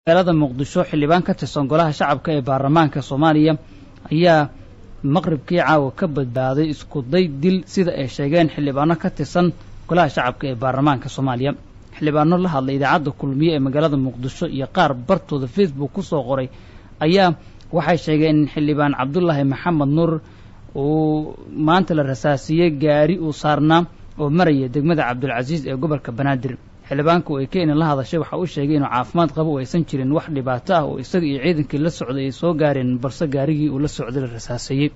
magaalada muqdisho xildhibaan ka tirsan golaha shacabka ee baarlamaanka soomaaliya ayaa maqribkii caawa ka badbaaday isku day dil sida ay sheegeen xildhibaano ka tirsan golaha shacabka ee baarlamaanka soomaaliya xildhibaano la hadlay idaacadda kulmiye ee magaalada muqdisho iyo qaar bartooda facebook ku soo qoray ayaa waxay sheegeen in xildhibaan cabdulaahi maxamed nuur uu maanta la rasaasiyey gaari uu saarnaa oo maraya degmada cabdulcasiis ee gobolka banaadir xildhibaanka oo ay kenya la hadashay waxa uu sheegay inuu caafimaad qabo oo aysan jirin wax dhibaato ah oo isaga iyo ciidankii la socday ay soo gaareen balse gaarigii uu la socday la rasaaseeyey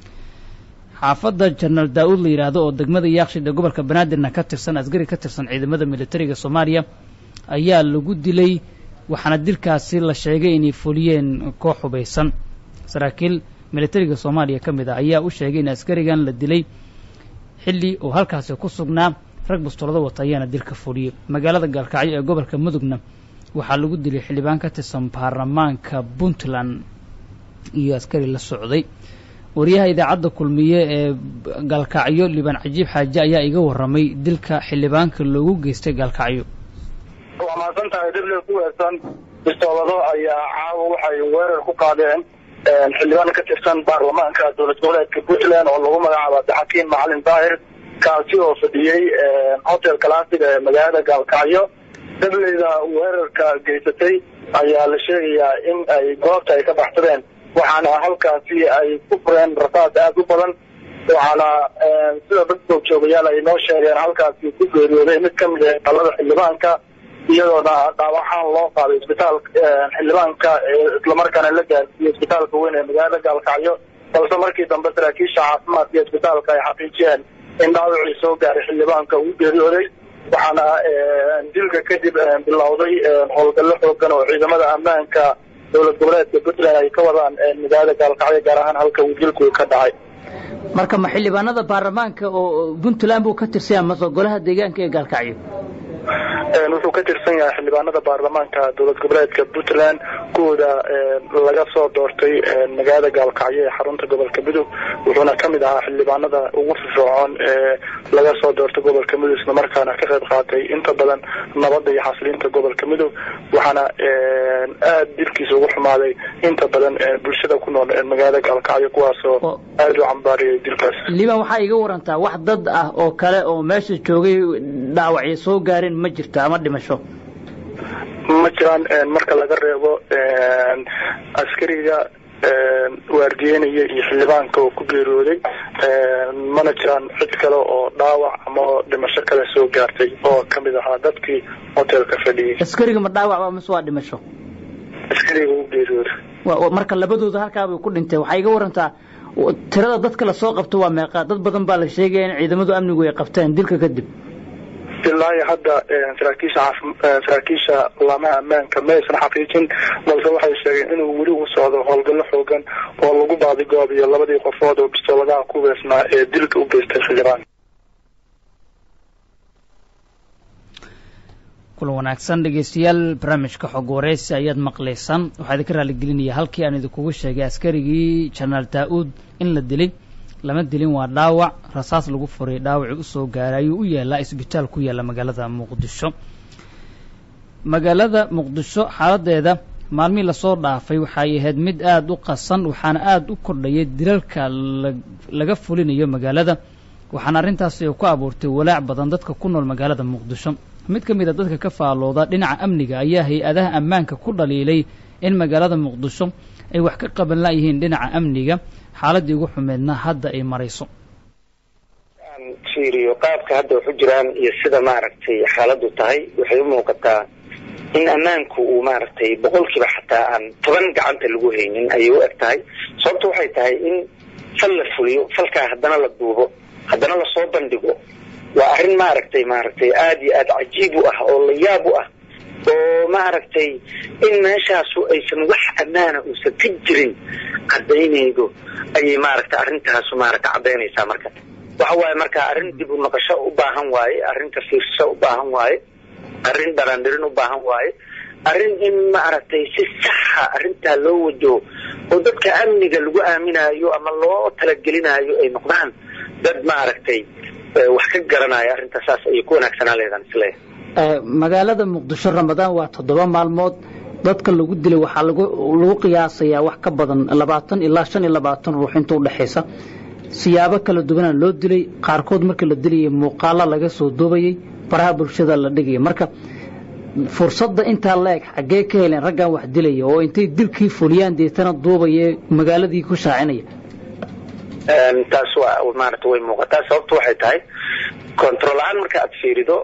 xaafadda jenaraal daa-uud la yidhaahdo oo degmada yaakshid ee gobolka banaadirna ka tirsan asgari ka tirsan ciidamada militariga soomaaliya ayaa lagu dilay waxaana dilkaasi la sheegay inay fuliyeen koox hubaysan saraakiil militariga soomaaliya ka mid ah ayaa u sheegay in askarigan la dilay xilli uu halkaasi ku sugnaa rag bustolado wata ayaana dilka fuliyey magaalada gaalkacyo ee gobolka mudugna waxaa lagu dilay xildhibaan ka tirsan baarlamaanka puntland iyo askari la socday wariyaha idaacadda kulmiye ee gaalkacyo liibaan cajiib xaaje ayaa iga warramay dilka xildhibaanka loogu geystay gaalkacyo waa mahadsan tahay dibli ku weersan bistoolado ayaa caawa waxay weerar ku qaadeen xildhibaan ka tirsan baarlamaanka dowlad goboleedka puntland oo lagu magacaabo abdixakiim macalin daahir kaasi oo fadhiyey hotel kalaasiga ee magaalada gaalkacyo dableyda weerarka geysatay ayaa la sheegayaa in ay goobta ay ka baxsadeen waxaana halkaasi ay ku fureen rasaas aada u badan waxaana sida dad joogjoogayaal ay noo sheegeen halkaasi ku geeriyooday mid ka mid ah talada xildhibaanka iyadoona dhaawaxaan loo qaaday isbitaal xildhibaanka islamarkaana la gaarsiiyey isbitaalka weyn ee magaalada gaalkacyo balse markii dambe saraakiisha caafimaadka iyo isbitaalka ay xaqiijiyeen in dhaawacii soo gaaray xildhibaanka uu geeriyooday waxaana dilka kadib bilowday howlgallo xoogan oo ciidamada ammaanka dowlad goboleedka puntland ay ka wadaan magaalada gaalkacyo gaar ahaan halka uu dilku ka dhacay marka ma xildhibaanada baarlamaanka oo puntland buu ka tirsanya mase golaha deegaanka ee gaalkacyo wuxuu ka tirsan yahay xildhibaanada baarlamaanka dowlad goboleedka puntland kuwooda laga soo doortay magaalada gaalkacyo ee xarunta gobolka mudug wuxuuna ka mid ahaa xildhibaanada ugu firfircoon ee laga soo doortay gobolka mudug isla markaana ka qayb qaatay inta badan nabadda iyo xasiliinta gobolka mudug waxaana aada dilkiisa ugu xumaaday inta badan bulshada ku nool magaalada gaalkacyo kuwaasoo aada u cambaariyay dilkaas liban waxaa iga warantaa wax dad ah oo kale oo meesha joogay dhaawacyo soo gaareen ma jirto ama dhimasho ma jiraan marka laga reebo askariga waardiyenaya iyo xildhibaanka oo ku geeriyooday mana jiraan cid kale oo dhaawac ama dhimasho kale soo gaartay oo kamid ahaa dadkii hotelka fadhiyey askariga ma dhaawac ba mise waa dhimasho askariga u geeriyooday marka labadooda halkaabay ku dhintay waxaa iga warantaa tirada dadka lasoo qabto waa meeqa dad badan baa la sheegaya in ciidamadu amnigu ay qabteen dilka kadib ilaa iyo hadda saraakiisha saraakiisha laamaha ammaanka ma aysan xaqiijin balse waxay sheegeen inuu weli u socdo howlgallo xoogan oo lagu baadigoobiyo labadii qofood oo bistooladaha ku weesnaa ee dilka u geystay xildhibaanka kulan wanaagsan dhegeystayaal barnaamijka xog wareysi ayaad maqlaysaan waxaa idinka raaligelinaya halkii aan idinkugu sheegay askarigii jenaraal daa-uud in la dilay lama dilin waa dhaawac rasaas lagu furay dhaawacii usoo gaaray ayuu u yaalaa isbitaal ku yaalla magaalada muqdisho magaalada muqdisho xaaladeeda maalmihii lasoo dhaafay waxay ahayd mid aada u qasan waxaana aada u kordhayay dilalka laga fulinayo magaalada waxaana arrintaasi ku abuurtay walaac badan dadka ku nool magaalada muqdisho mid ka mid a dadka ka faalooda dhinaca amniga ayaa hay-adaha ammaanka ku dhaliilay in magaalada muqdisho ay wax ka qaban layihiin dhinaca amniga xaaladii ugu xumeedna hadda ay marayso fiiriyo qaabka hadda waxu jiraan iyo sida maaragtay xaaladdu tahay waxay u muuqataa in ammaanku uu maaragtay boqolkiiba xataa aan toban gacanta lagu haynin ayay u eg tahay sababto waxay tahay in fal la fuliyo falkaa haddana la duubo haddana lasoo bandhigo waa arrin maaragtay maaragtay aada iyo aada cajiib u ah oo la yaab u ah oo maaragtay in meeshaasu aysan wax ammaana uusan ka jirin cadaynaydo ayay maaragtay arrintaasu maaragta caddaynaysaa marka waxa waaye marka arrin dib u noqosho u baahan waaye arrin ka fiirsasho u baahan waaye arrin dharaandhirin u baahan waaye arrin in maaragtay si saxa arrintaa loo wajaho oo dadka amniga lagu aaminaayo ama loo talagelinaayo ay noqdaan dad maaragtay wax ka garanaya arrintaa saas ayay ku wanaagsanaa leedaan isleeyahay magaalada muqdisho ramadaan waa toddoba maalmood dadka lagu dilay waxaa lagu lagu qiyaasayaa wax ka badan labaatan ilaa shan iyo labaatan ruux inta udhexaysa siyaabo kala duwana loo dilay qaarkood markii la dilayay muuqaalo laga soo duubayey baraha bulshada la dhigaya marka fursadda intaa la eg xaggee ka heleen raggan wax dilaya oo intay dilkii fuliyaan deetana duubaya magaaladii ku shaacinaya taas waa maarata way muuqataa sababtu waxay tahay control la-aan marka aad fiirido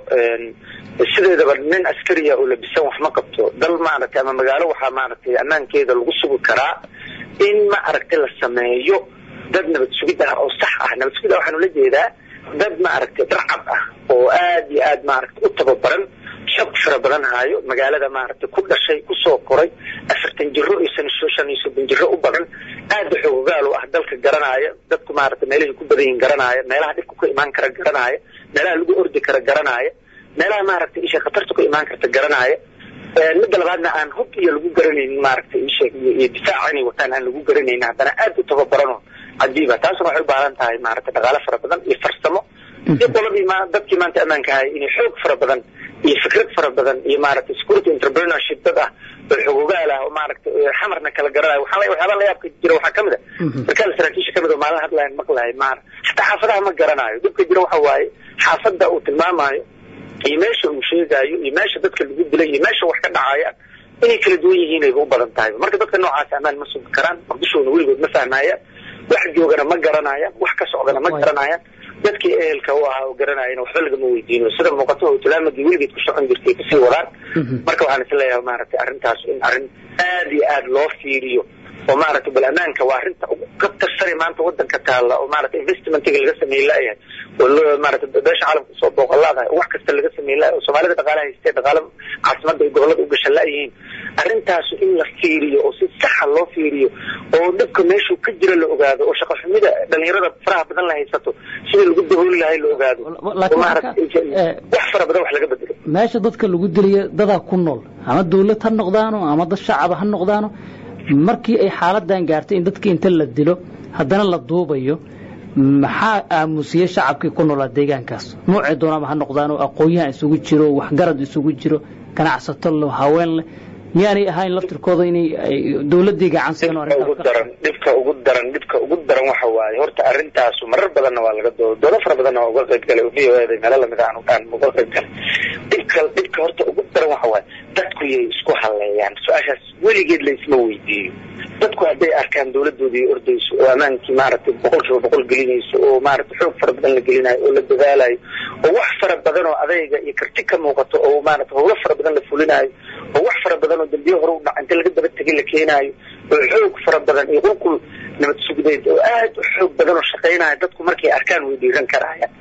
sideedaba nin askariya oo labisan wax ma qabto dal maaragtay ama magaalo waxaa maaragtay ammaankeeda lagu sugi karaa in ma aragtay la sameeyo dad nabad sugid ah oo sax ah nabad sugid ah waxaan ula jeedaa dad maaragtay darcad ah oo aad iyo aad maaragtay u tababaran xog fara badan haayo magaalada maaragtay ku dhashay kusoo koray afartan jiro iyo shan iyo soddon jiro u badan aada xoogaal u ah dalka garanaya dadku maaragtay meelahay ku badan yihin garanaya meelaha dhibka ku imaan kara garanaya meelaha lagu ordi kara garanaya meelaha maaragtay isha khatarta ku imaan karta garanaya midda labaadna aan hub iyo lagu garanaynin maaragtay isha iyo difaaca inay wataan aan lagu garanaynin haddana aad u tababarano cadiiba taasuna waxay u baahan tahay maaragtay dhaqaale fara badan iyo farsamo iyo qoladii ma dadkii maanta ammaanka ahay inay xoog fara badan iyo fikrad fara badan iyo maaragtay security entrepreneurship dad ah oo xogogaal ah oo maaragtay xamarna kala garanayo waxaa waxyaaba la yaabka jira waxaa kamid a sarkaal saraakiisha kamid oo maalin hadlayan maqlahay maar xataa xaafadaha ma garanayo dhibka jira waxa waaye xaafadda uu tilmaamayo iyo meesha uu sheegaayo iyo meesha dadka lagu dilay iyo meesha wax ka dhacaya inay kala duwan yihiin ayba u badan tahay marka dadka noocaas ammaan ma sugi karaan maqdishoona weligood ma fahmayaan wax joogana ma garanayaan wax ka socdana ma garanayaan dadkii ehelka u ahaa oo garanayana waxba lagama weydiino sida muuqato hotulaamadii weligeed ku socon jirtay kasii wadaan marka waxaan is leeyahay maaragtay arrintaas in arrin aad iyo aad loo fiiriyo oo maaragtay bal ammaanka waa arrinta ka tarsane maanta wadanka taalla oo maaragtay investmentiga laga sameey la'yahay oo maaragtay beesha caalamka soo booqolaadahay oo wax kasta laga sameey la'yahay oo soomaalida dhaqaalaha haystee dhaqaala caasimada iyo gobollada u gasha la'yihiin arrintaasu in la fiiriyo oo si saxa loo fiiriyo oo dhibka meeshuu ka jira la ogaado oo shaqo xumida dhalinyarada faraha badan la haysato sidii lagu dabooli lahay la ogaado oo maaragtay wax fara badan wax laga bedelo meesha dadka lagu dilayo dadaa ku nool ama dawlad ha noqdaano ama dad shacaba ha noqdaano markii ay xaaladan gaartay in dadkii inta la dilo haddana la duubayo maxaa aamusiyey shacabkii ku noolaa deegaankaas noocay doonaba ha noqdaan oo aqoon-yahan isugu jiro waxgarad isugu jiro ganacsato le haween leh miyaanay ahayn laftirkooda inay dawladdii gacan siino ugu daran dhibka ugu daran dhibka ugu daran waxa waaye horta arrintaasu marar badanna waa laga doodo doodo fara badanna waa uga qayb galay v o eda meelo lamid aan aan uga qayb galay dhibka dhibka horta ugu daran waxa waaye dadku yay isku halleeyaan su-aashaas weligeed la isma weydiiyo dadku hadday arkaan dawladoodii ordayso oo ammaankii maaragtay boqol kiiba boqol gelinayso oo maaragtay xoog fara badan la gelinayo oo la dadaalayo oo wax fara badan oo adayga iyo karti ka muuqato oo maaragtay howlo fara badan la fulinayo oo wax fara badan oo dambiye hore u dhaca inta laga daba tegay la keenaayo oo xoog fara badan iyo qulqul nabad sugdeed oo aad u xoog badan oo shaqaynaya dadku markay arkaan way dhiiran karayaan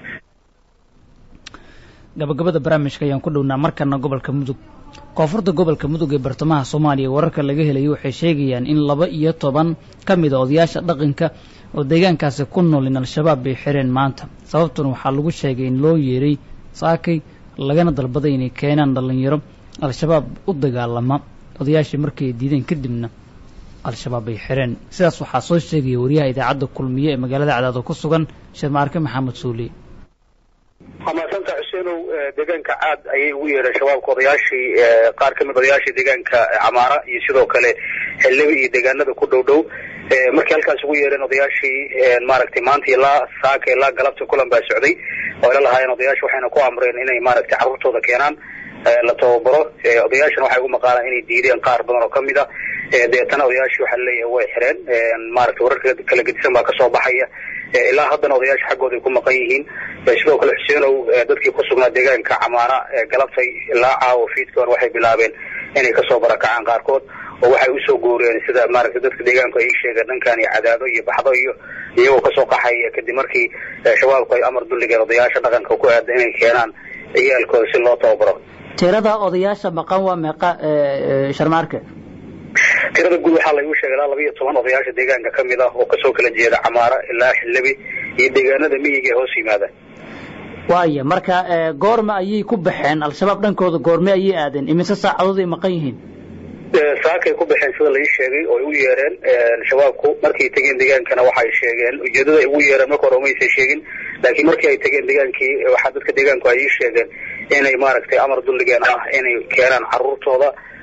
gabagabada barnaamijka ayaan ku dhownaa markana gobolka mudug koonfurta gobolka mudug ee bartamaha soomaaliya wararka laga helayo waxay sheegayaan in laba iyo toban ka mid a odayaasha dhaqanka oo deegaankaasi ku nool in al-shabaab bay xireen maanta sababtuna waxaa lagu sheegay in loo yeeray saakay lagana dalbaday inay keenaan dhallinyaro al-shabaab u dagaalama odayaashii markii ay diideen kadibna al-shabaab bay xireen sidaas waxaa soo sheegaya wariyaha idaacadda kulmiye ee magaalada cadaado ku sugan sheekh maarke maxamed suuliye waa mahadsanta xuseenow deegaanka caad ayay ugu yeedheen shabaabka odayaashii qaar kamid odayaashii deegaanka camaara iyo sidoo kale xildhibi iyo deegaanada ku dhow dhow markii halkaas ugu yeedheen odayaashii maaragtay maanta ilaa saaka ilaa galabta kulan baa socday oo ila lahaayeen odayaasha waxayna ku amreen inay maaragtay carruurtooda keenaan la tababaro odayaashana waxay ugu maqaalaan inay diideen qaar badan oo kamid a deetana odayaashii waxaa laleeyahay way xireen maaragtay wararka kala gedisan baa kasoo baxaya ilaa haddana odayaasha xaggooda ay ku maqan yihiin sidoo kale xuseenow dadkii ku sugnaa deegaanka camaara galabtay ilaa caawo fiidka hore waxay bilaabeen inay kasoo barakacaan qaarkood oo waxay usoo gooreen sida maaragtay dadka deegaanku ay sheegeen dhankan iyo cadaado iyo baxdo iyo iyagoo kasoo qaxaya kadib markii shabaabku ay amar dulligeen odayaasha dhaqanka ku aada inay keenaan ciyaalkooda si loo tababaro tirada odayaasha maqan waa meeqa sharmaarke tirada guud waxaa laygu sheegay ilaa laba iyo toban odayaasha deegaanka ka mid ah oo kasoo kala jeeda camaara ilaa xildhibi iyo deegaanada miyiga ee hoos yimaada waaya marka goorma ayay ku baxeen al-shabaab dhankooda goorme ayay aadeen imise saacadood ay maqan yihiin saakay ku baxeen sida lai sheegay oo ay u yeereen shabaabku markay tegeen deegaankana waxay sheegeen ujeedada ay ugu yeereen marka hore umaysan sheegin laakiin markii ay tegeen deegaankii waxaa dadka deegaanku ay ii sheegeen inay maaragtay amar dulligeen ah inay keenaan carruurtooda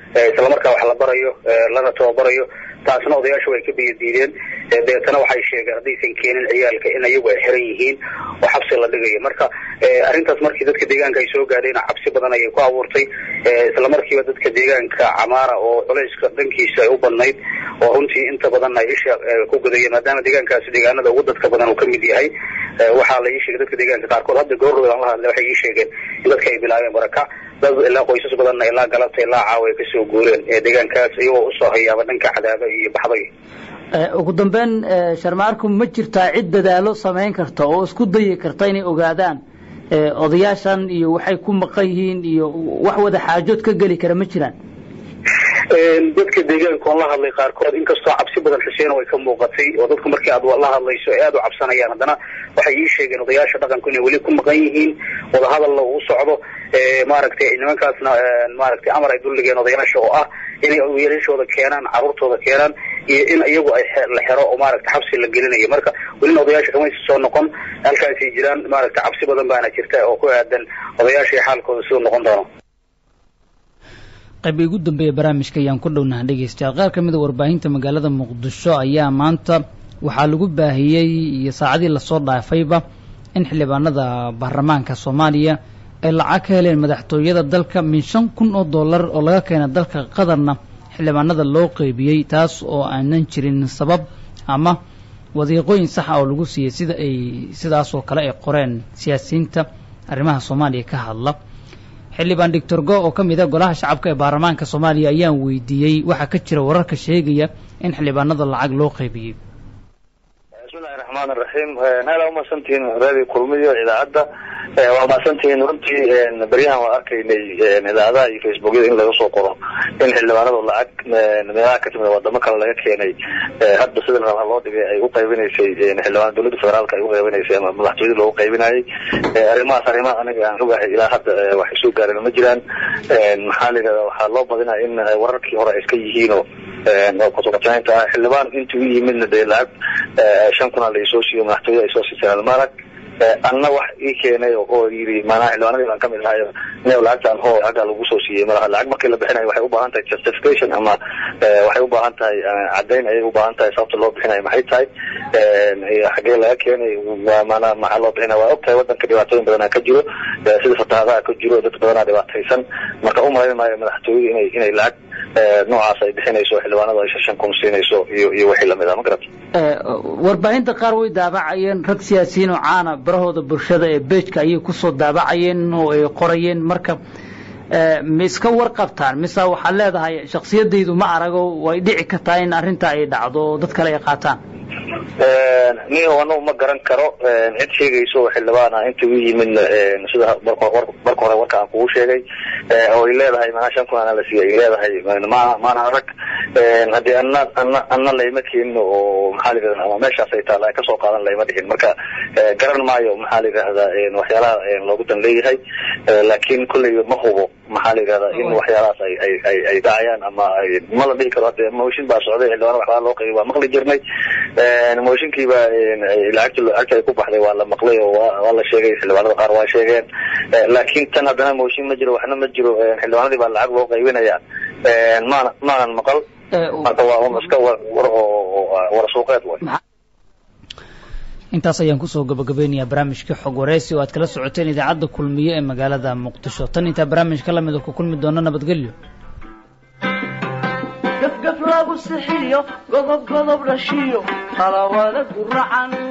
islamarkaa wax la barayo lana tababarayo taasna odayaashu way ka biyo diideen deetana waxay sheegeen haddaysan keenin ciyaalka in ayagu ay xiran yihiin oo xabsi la dhigayo marka arrintaas markii dadka deegaanka ay soo gaadheen cabsi badan ayay ku abuurtay isla markiiba dadka deegaanka camaara oo culayska dhankiisa ay u badnayd oo runtii inta badan ay isha ku gudayeen maadaama deegaankaasi deegaanada ugu dadka badan uu ka mid yahay waxaa la ii sheegay dadka deegaanka qaarkood hadda goorrood aan la hadlay waxay ii sheegeen in dadka ay bilaabeen barakac dad ilaa qoysas badanna ilaa galabta ilaa caawa ay kasoo guureen ee deegaankaas iyagoo usoo hayaaba dhanka cadaaba iyo baxday ugu dambeyn sharmaarku ma jirtaa cid dadaalo samayn karta oo isku dayi karta inay ogaadaan odayaashan iyo waxay ku maqan yihiin iyo wax wada xaajood ka geli kara ma jiraan dadka deegaanka oon la hadlay qaarkood inkastoo cabsi badan xuseen ay ka muuqatay oo dadku markii aad la hadlayso ay aad u cabsanayaan haddana waxay ii sheegeen odayaasha dhaqanku inay weli ku maqan yihiin wadahadalla uu socdo maaragtay nimankaasna maaragtay amar ay dulligeen odayaasha oo ah inay wiilashooda keenaan caruurtooda keenaan iyo in iyagu ay la xero oo maaragtay xabsi la gelinayo marka welina odayaasha kamaysa soo noqon halkaasay jiraan maaragtay cabsi badan baana jirta oo ku aadan odayaasha xaalkooda siduu noqon doono qayb ugu dambeeya barnaamijka ayaan ku dhownaha dhegeystayaal qaar ka mid a warbaahinta magaalada muqdisho ayaa maanta waxaa lagu baahiyey iyo saacadii lasoo dhaafayba in xildhibaanada baarlamaanka soomaaliya ay lacag ka heleen madaxtooyada dalka min shan kun oo dollar oo laga keena dalka qatarna xildhibaanada loo qeybiyey taas oo aanan jirin sabab ama wadiiqooyin saxa oo lagu siiyey sida ay sidaas oo kale ay qoreen siyaasiyiinta arrimaha soomaaliya ka hadla xildhibaan doctor go oo ka mid a golaha shacabka ee baarlamaanka soomaaliya ayaan weydiiyey waxaa ka jira wararka sheegaya in xildhibaanada lacag loo qaybiyey bismillahi raxmaan iraxiim naala umaadsantihiin radio kulmiyo idaacadda waa mahadsantihiin runtii beryahan waan arkaynay idaacadaha iyo facebookyada in laga soo qoro in xildhibaanadu lacag meelaha ka timid wadamo kale laga keenay hadda sida rabaa loo dhigay ay u qaybinaysay xildhibaan dowladda federaalka ay u qaybinaysay ama madaxtooyada loogu qaybinayay arrimahaas arrimaha aniga aan ogahay ilaa hadda wax isoo gaareen ma jiraan maxaa la yidhahda waxaa loo badinaya in wararkii hore ay iska yihiinoo kutuqataynta ah xildhibaan intuu u yimidna dee lacag shan kuna laisoo siiyo madaxtooyada ay soo siiseen maarag anna wax ii keenay oo yidhi maanaha xildhibaanadii baan kamid ahay new lacagtaan hoo lacaggaa lagu soo siiyey malaha lacag markii la bixinayo waxay u baahan tahay justification ama waxay u baahan tahay caddayn ayay u baahan tahay sababta loo bixinayo maxay tahay xaggee laga keenay maanaa maxaa loo bixinaya waa og tahay wadanka dhibaatooyin badanaa ka jiro sida fatahaadaha ka jiro dad badanaa dhibaataysan marka u malayn maayo madaxtooyadu inay inay lacag noocaas ay bixinayso xildhibaanadu ay shan kun siinayso iyo iyo wixii lamid ah ma garata warbaahinta qaar way daabacayeen rag siyaasiyiin oo caana barahooda bulshada ee beejka ayay kusoo daabacayeen oo ay qorayeen marka ma iska warqabtaan mise waxaad leedahay shaksiyadaydu ma arago way dhici kartaa in arrinta ay dhacdo oo dad kale ay qaataan niyo anagu ma garan karo cid sheegayso oo xildhibaan ah inta u yimidna sida marka hore warka aan kugu sheegay oo ay leedahay manaa shan kun ana la siiyay ay leedahay ma maana arag haddii ana ana ana layma keenino oo maxaa la yidhahda ama meeshaas ay taala ay kasoo qaadan layma dhihin marka garan maayo maxaa la yidhahdaa waxyaalaha loogu dan leeyahay laakiin kolleyba ma hubo maxaa la yidhahdaa in waxyaalahaas ay ay ay ay dhacayaan ama ma la dhihi karo hadde mooshin baa socday xildhibaan waxbaa loo qaybi waa maqli jirnay mooshinkiiba lacagta lacagta ay ku baxday waa la maqlay oo waa la sheegay xildhibaanada qaar waa sheegeen laakiin tan haddana mooshin ma jiro waxna ma jiro xildhibaanadii baa lacag loo qaybinaya maana maanan maqal marka waa un iska war war suuqeed way intaas ayaan kusoo gabagabeynayaa barnaamijka xog wareysi oo aad kala socoteen idaacadda kulmiye ee magaalada muqdisho tan intaa barnaamijka lamid ku kulmi doona nabadgelyo gafgaf lagu sixiyo godob godob dhashiyo talawada guracan